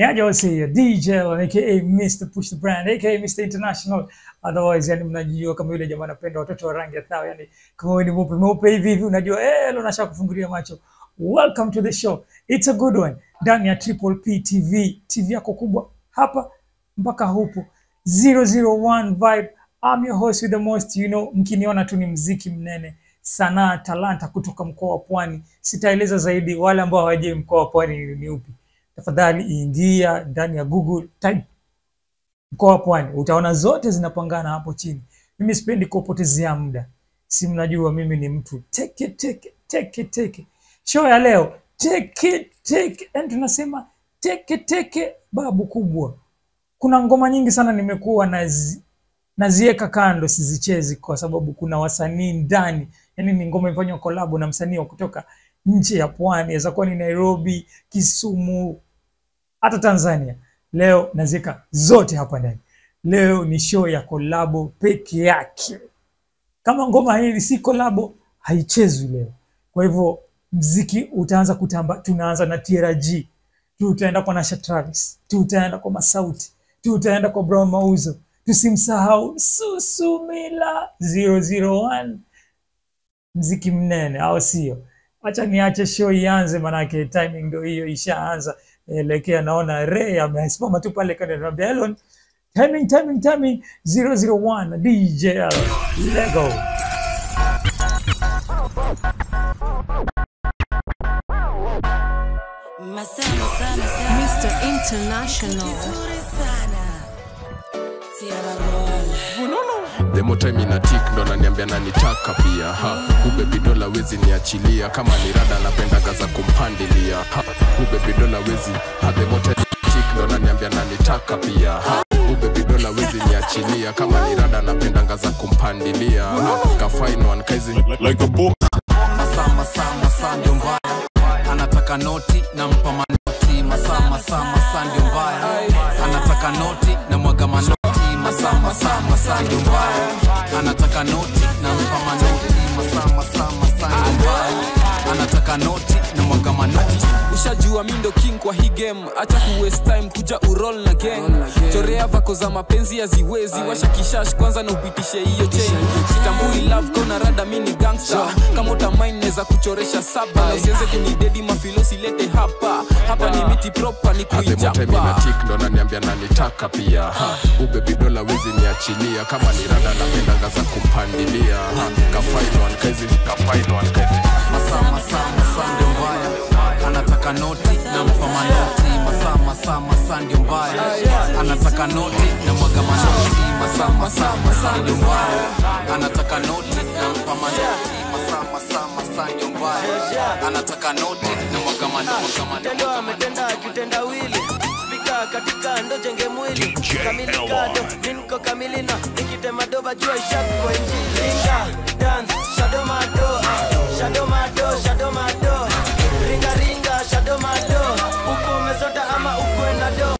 Niaje wase DJ aka Mr. Push the Brand aka Mr. International otherwise, yani mnajua kama yule jamaa anapenda watoto wa rangi ya thao, yani kama wewe ni mweupe mweupe hivi hivi, unajua eh, leo nashaka kufungulia macho. Welcome to the show, it's a good one ndani ya Triple P TV, TV yako kubwa hapa mpaka hupo 001 vibe. I'm your host with the most, you know, mkiniona tu ni mziki mnene sanaa talanta kutoka mkoa wa Pwani. Sitaeleza zaidi, wale ambao hawajui mkoa wa Pwani ni ni upi, tafadhali ingia ndani ya Google type mkoa wa Pwani, utaona zote zinapangana hapo chini. Mimi sipendi kuwapotezea muda, si mnajua mimi ni mtu teke teke teke teke. Show ya leo teke teke, yani tunasema teke teke, babu kubwa. Kuna ngoma nyingi sana nimekuwa nazi naziweka kando sizichezi kwa sababu kuna wasanii ndani, yani ni ngoma imefanywa kolabo na msanii wa kutoka nje ya pwani, inaweza kuwa ni Nairobi, Kisumu, hata Tanzania. Leo naziweka zote hapa ndani. Leo ni show ya kolabo peke yake. Kama ngoma hii si kolabo, haichezwi leo. Kwa hivyo mziki utaanza kutamba. Tunaanza na TRG, tutaenda kwa Nasha Travis, tutaenda kwa Masauti, tutaenda kwa Brown Mauzo, tusimsahau Susumila 001 mziki mnene, au sio? Acha niache show ianze, manake timing ndio hiyo ishaanza. Elekea, naona Ray amesimama tu pale kando, ananiambia Elon, timing timing timing 001 DJ Lego. Masana sana sana. Mr. International. Vizuri sana. Sierra Roll. Demo time ina tik ndo naniambia nanitaka pia ha ubebi dola wezi niachilia kama ni rada napendaga za kumpandilia ha ubebi dola wezi ha demo time ina tik ndo naniambia nanitaka pia ha ubebi dola wezi niachilia kama ni rada napendanga za kumpandilia ha kafain one kaizi like a book. masaa masaa masaa ndio mbaya anataka noti na mpa manoti masaa masaa masaa ndio mbaya anataka noti na mwaga manoti masaa masaa masaa ndio mbaya anataka noti na mpa manoti masaa masaa masaa ndio mbaya anataka noti na mwaga manoti ushajua mi ndo king kwa hii game acha ku waste time kuja urol na gang chorea vako za mapenzi haziwezi washa kishash kwanza na upitishe hiyo chain sitambui love kona rada mi ni gangster kama utamain neza kuchoresha saba na usianze kunidedi mafilosi lete hapa hapa ni miti proper ni Ademo time ina kuijapa tik ndo naniambia nanitaka pia ha ubebi dola wezi niachilia kama ni rada napendanga za kumpandilia ha kafain one kaizi kafain one kaizi masaa masaa masaa ndio mbaya anataka noti na mpa manoti masaa masaa masaa ndio mbaya anataka noti na mwaga manoti masaa masaa masaa ndio mbaya anataka noti na mpa manoti masaa masaa masaa ndio mbaya anataka noti na mwaga manoti tendo ametenda kitendawili spika katika ndo jenge mwili kamili kado ninko kamili na nikitema doba jua ishakwa injili ringa dance shadow mado ah, shadow mado shadow mado ringa ringa shadow mado uko umesota ama ukwe na do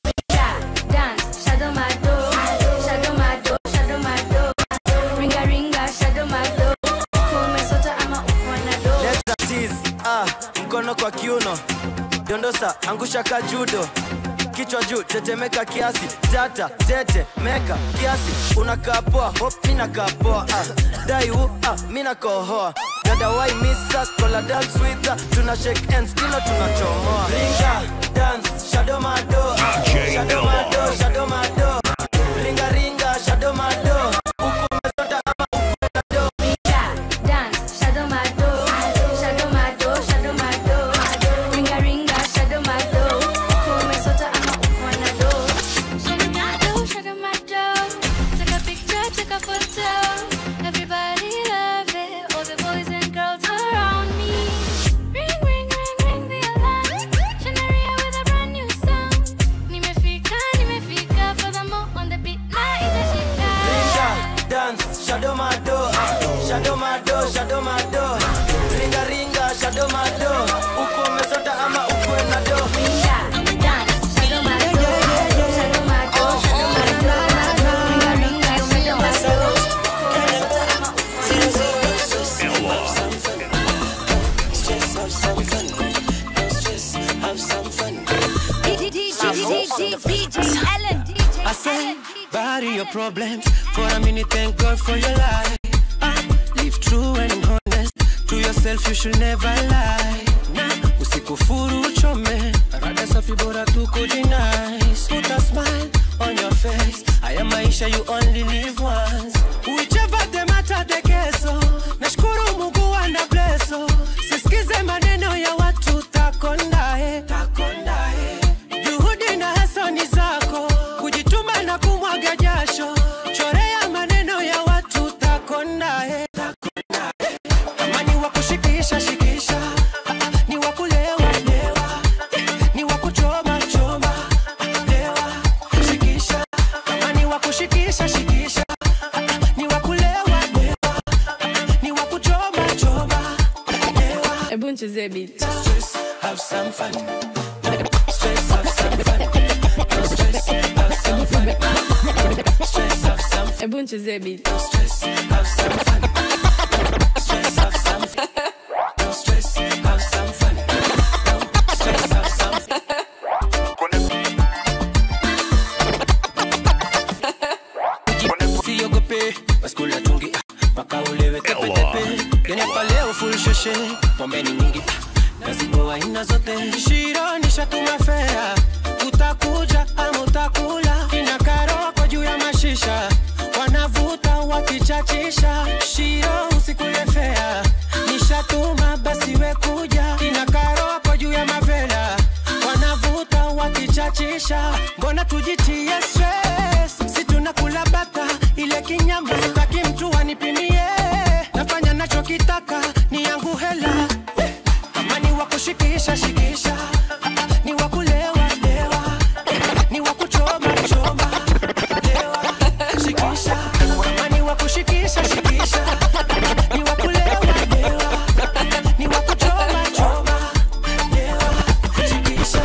Dance, shadow my door, shadow my door, shadow my door. Ringa ringa, shadow my door. Kumesota ama ukwana door. Leta tease, ah, mkono kwa kiuno dondosa angusha ka judo kichwa juu tetemeka kiasi tata tete meka kiasi unakaa poa hop mina kaa poa ah, dai wu ah, mina kohoa dada wai misa kola dance with her. tuna shake hands kilo tunachomoa ringa dance shadow mado ah, shadow mado shadow mado ringa ringa shadow mado huku umesota ama ukwenda do Dance, shadow my door, shadow my door, shadow my door. Ringa ringa, shadow my door. Kumesota ama ukwana door. Shadow my door, shadow my door. Take a picture, take a photo. Everybody love it. All the boys and girls around me. Ring, ring, ring, ring the alarm. Shanaria with a brand new sound. Nimefika say, bury your problems. For a minute, thank God for your life. Ah, live true and honest. To yourself, you should never lie. Nah, usikufuru uchome. Rada safi bora tu kujinice. Put a smile on your face. Haya maisha you only live once. Whichever the matter the keso. Nashukuru Mungu ana blesso. Sisikize maneno ya watu takondae. Takondae. Juhudi na hasani zako. Kujituma na kumwaga jasho. Chorea maneno ya watu takondae. Takondae. Kama ni wa kushikisha shikisha. Ah, ah, Ni wa kulewa lewa. Ni wa kuchoma choma. Lewa shikisha. Kama ni wa kushikisha shikisha. Ah, ah, Ni wa kulewa lewa. Ni wa kuchoma choma. Lewa. Hebu nichezee beat. Stress, have some fun. Stress, have some fun. No stress, have some fun. Stress, have some fun. Hebu nichezee beat. Stress, have some fun. Stress, have some fun. No stress, have some fun. No stress, have some fun. usiogope baskula tungi ah, mpaka ulewe tepetepe kenepa leo full shoshe pombe ni nyingi ah, naziboa aina zote shironisha tumefea utakuja ama utakula kina karoko juu ya mashisha wanavuta wakichachisha shiro usikulefea nishatuma basi we kuja kina karoko juu ya mavela wanavuta wakichachisha mbona tujitie stress si tunakula bata ile kinyama sitaki mtu anipimie nafanya nachokitaka ni yangu hela kama ni wa kushikisha shikisha ni wa kulewa lewa ni wa kuchoma choma lewa shikisha kama ni wa kushikisha shikisha ni wa kulewa lewa ni wa kuchoma choma lewa shikisha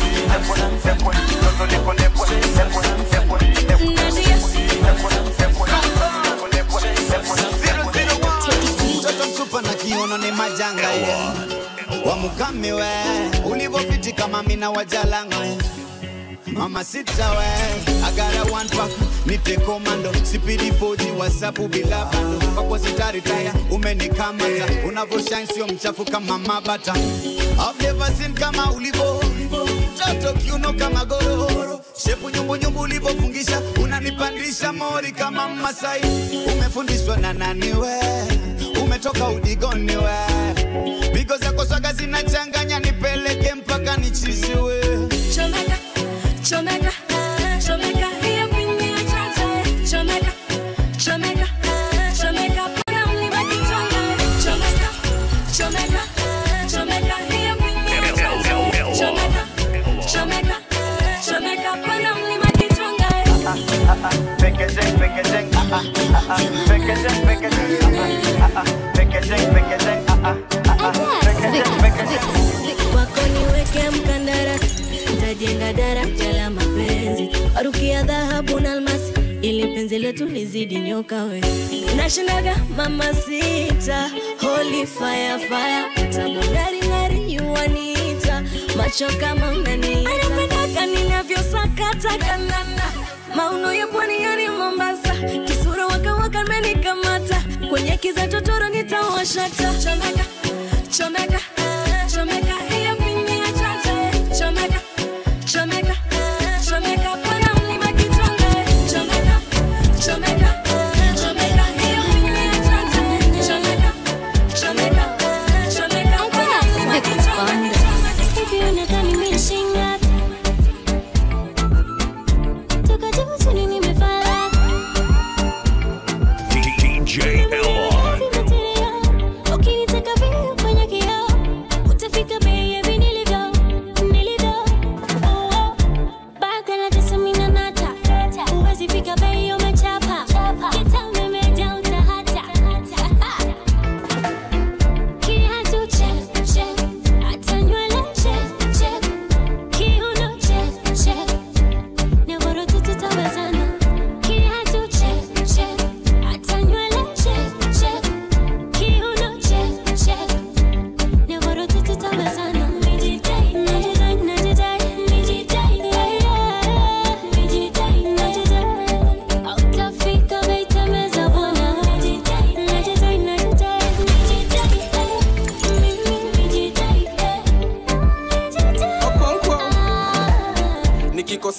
mtoto msupa na kiono ni majanga ye wamukami we ulivopiti kama mina wajalanga we mama sita we agara one pack nite komando sipidi foji wasapu bila bando kwako sitaritaya umenikamata unavoshine sio mchafu kama mabata I've never seen kama ulivo mtoto kiuno kama gororo shepu nyumbunyumbu ulivofungisha unanipandisha mori kama masai umefundishwa na nani we umetoka udigoni we pigo zako swaga zinachanganya nipeleke mpaka nichiziwe Chomeka, chomeka, chomeka, hiyo kwenye chacha. Chomeka, chomeka, chomeka, pana mlima kichwanga. Chomeka, chomeka, chomeka, hiyo kwenye chacha. Chomeka, chomeka, chomeka, pana mlima kichwanga. Kwako niweke mkandarasi, nitajenga daraja la mapenzi, rukia dhahabu na almasi, ili penzi letu lizidi nyoka we. Nashindaga mama sita, holy fire fire, tabu ngari ngari yuanita, macho kama unanita. Anapendaga ninavyosakata kanana, mauno ya pwani yani Mombasa, kisura waka waka menikamata, kwenye kiza totoro nitawashata. Chomeka, chomeka, chomeka, hiyo kwenye chacha. Chomeka, chomeka, chomeka, pana mlima kichwanga. Chomeka, chomeka, chomeka, hiyo kwenye chacha. Chomeka, chomeka, chomeka, pana mlima kichwanga. Hivi unadhani mimi shinga? Toka juu chini nimefala. DJ Elon. Ukinitaka vile kwenye kioo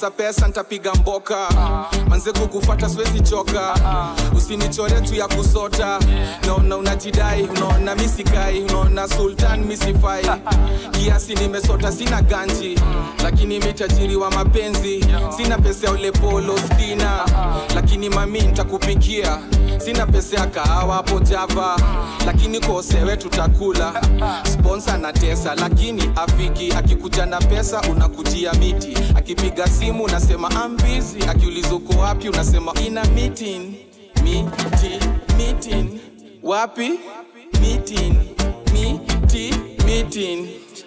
nikikosa pesa ntapiga mboka manze kukufata siwezi choka usinichore tu ya kusota naona unajidai unaona misikai unaona sultan misifai kiasi nimesota sina ganji lakini mitajiri wa mapenzi sina pesa ya ule polo stina lakini mami ntakupikia sina pesa ya kahawa hapo java lakini kosewe tutakula sponsa na tesa lakini afiki akikuja na pesa unakujia miti akipiga simu unasema ambizi akiuliza uko wapi unasema ina meeting miti meeting wapi meeting miti meeting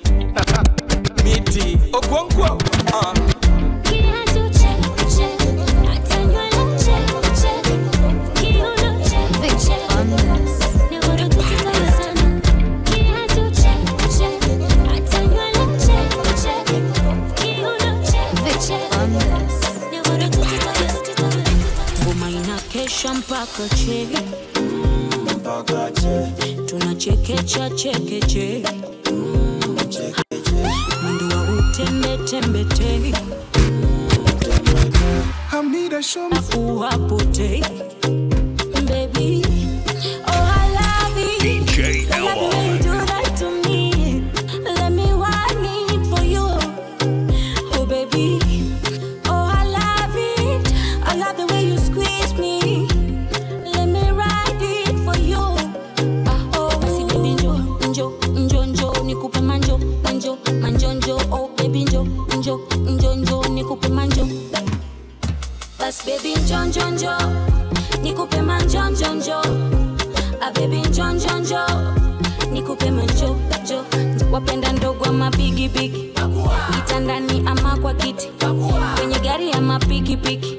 miti okonkwo uh. ngoma inakesha mpaka che tunachekecha chekeche mwendo wa utembetembete uhapote Baby, oh I love it. DJ I love the way you do that to me. Let me want it for you. Oh baby, oh I love it. I love the way you squeeze me. Let me ride it for you. Ah, oh, basi baby njo, njo, njo, njo, nikupe manjo, manjo, manjo, njo. Oh baby njo, njo, njo, njo, nikupe manjo. Bas baby njo, njo, njo, nikupe manjo, njo, njo. Ah baby njo, njo, njo, nikupe manjo, njo. Wapenda ndogo ama bigi bigi, kitandani ama kwa kiti, kwenye gari ama pikipiki.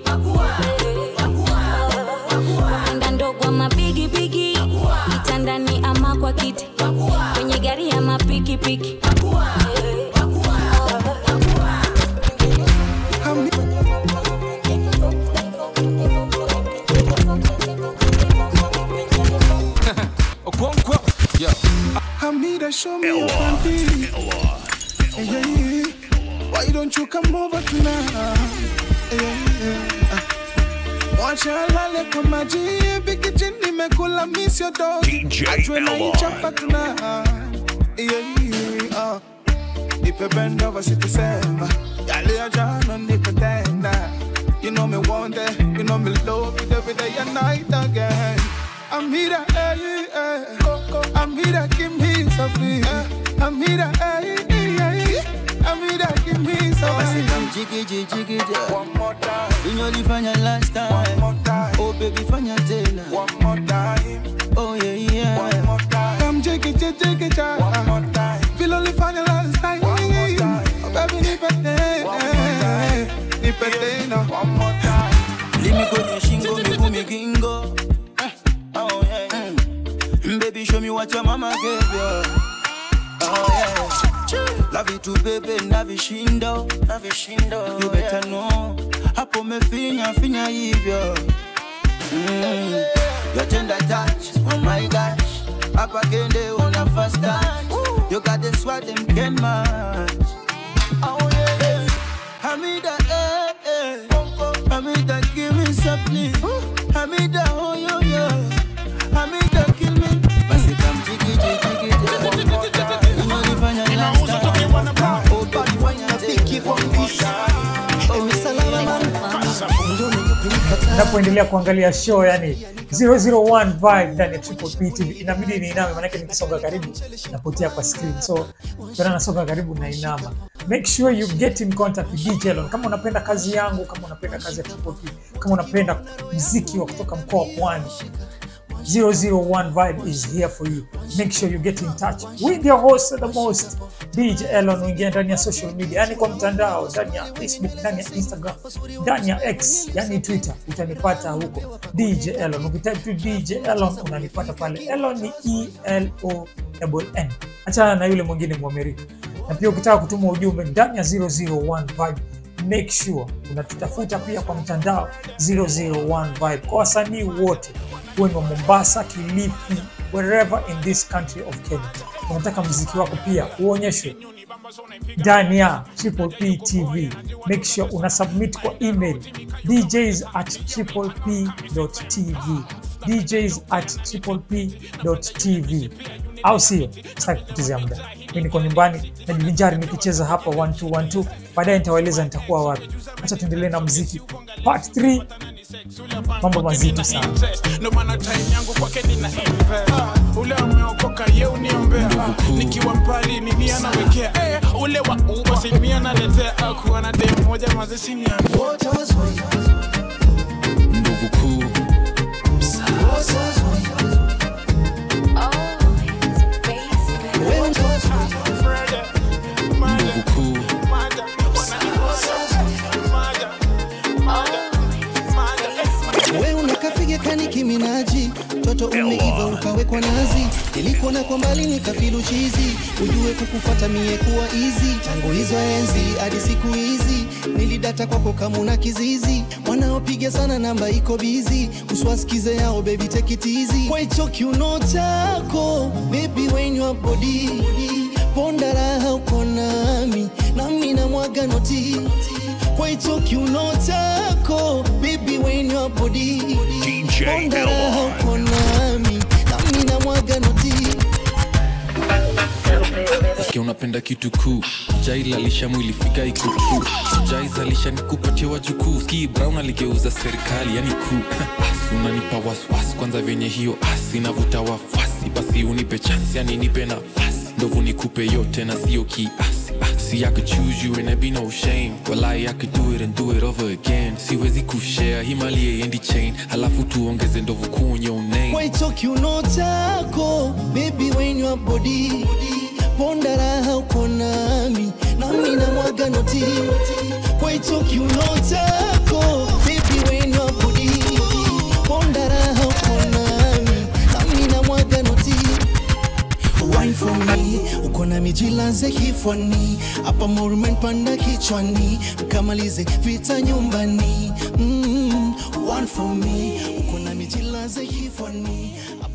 Wapenda ndogo ama bigi bigi, kitandani ama kwa kiti, kwenye gari ama pikipiki. okonkwo yo Hamida, show me your panty. Hey, yeah, yeah. Why don't you come over tonight? Hey, yeah, yeah. Ah. Wacha lale kwa maji bikiji nimekula miss your dog Ajwe na ichapa tonight yeah, yeah, ah. Nipe bend over sitasema Yale ya jana nikutenda You know me want it You know me love it every day and night again I'm here, hey, hey. I'm here, give me something. I'm here, hey, hey. I'm here, give me something. Jiggy, jiggy, jiggy, One more time. Unyolifanya last time. One more time. Oh baby, fanya tena. One more time. Oh yeah, yeah. One more time. Come jiggy, jiggy, jiggy, jiggy. One more time. Feel only find your last time. One more time. Oh baby, nipe tena. Nipe tena. One more time. Limi kwenye shingo, miguu migingo. Eh, Oh yeah. Mm. Baby, show me what your mama gave you. Oh yeah. Love you too, baby, na vishindo, na vishindo. You better know. Hapo mefinya, finya hivyo. Mm. Your tender touch, oh my gosh. Hapa kende una fast touch. You got the swag, them can match. Oh yeah. Hamida, eh, eh. Hamida, give me something. Hamida, oh yo yo. Hamida, kill me. Basi come jiggy jiggy jiggy. Unanifanya last time. Oh baby, fanya tena. napoendelea kuangalia show yani 001 vibe ndani ya Triple P TV inabidi niiname, maanake nikisonga karibu napotea kwa screen, so tena nasonga karibu na inama. Make sure you get in contact with DJ Elon kama unapenda kazi yangu, kama unapenda kazi ya Triple P, kama unapenda mziki wa kutoka mkoa wa Pwani 001 Vibe is here for you. Make sure you get in touch with your host the most DJ Elon. Uingia ndani ya social media, yani kwa mtandao, ndani ya Facebook, ndani ya Instagram, ndani ya X, yani Twitter, utanipata huko DJ Elon. Ukitype tu DJ Elon unanipata pale. Elon ni E L O N. Achana na yule mwingine Mwamerika. Na pia ukitaka kutuma ujumbe ndani ya 001 Vibe make sure unatutafuta pia kwa mtandao 001 Vibe kwa wasanii wote huwe ni wa Mombasa, Kilifi, wherever in this country of Kenya. unataka mziki wako pia uonyeshwe ndani ya Triple P TV. Make sure una submit kwa email djs at tripleptv djs at tripleptv, au sio? Sitaki kupotezea muda, mi niko nyumbani najivinjari nikicheza hapa 1212 baadaye nitawaeleza nitakuwa wapi. Acha tuendelee na muziki part 3, mambo mazito sana. ndo maana time yangu kwake nina invest. ule ameokoka ye uniombea nikiwa mbali nini anawekea eh, ule wa uba simi analetea Ah, kuwa na dem moja mazesini Nguvu kuu nguvu kuu we unakapiga kani kiminaji toto umeiva ukawekwa nazi nilikuona kwa mbali nikafilu chizi ujue kukufata mie kuwa izi tangu hizo enzi hadi siku hizi nilidata kwako kama una kizizi wanaopiga sana namba iko bizi uswasikize yao bebi tekitizi kwa hicho kiuno chako bebi wenywa bodi ponda raha uko nami nami na mwaga noti kwa hicho kiuno chako bibi wenywa bodi ponda raha uko nami nami na mwaga noti Sikia unapenda kitu kuu jailalisha mwili fika iko true sijaizalisha nikupatie wajukuu ski brown aligeuza serikali yani kuu Asi unanipa waswasi kwanza vyenye hiyo asi navuta wafasi basi unipe chansi yani nipe nafasi ndovu nikupe yote na sio kiasi Ah, See I could choose you and there be no shame Walai I could do it and do it over again siwezi kushare himali endi chain halafu tuongeze ndovu kuu on your name kwa hicho kiuno chako bibi wenywa bodi ponda raha uko nami nami na mwaga noti kwa hicho kiuno chako bibi wenywa bodi ponda raha uko nami nami na mwaga noti Wine for me, uko na mijilaze kifwani, hapa morumen panda kichwani, mkamalize vita nyumbani. Mm, one for me, uko na mijilaze kifwani,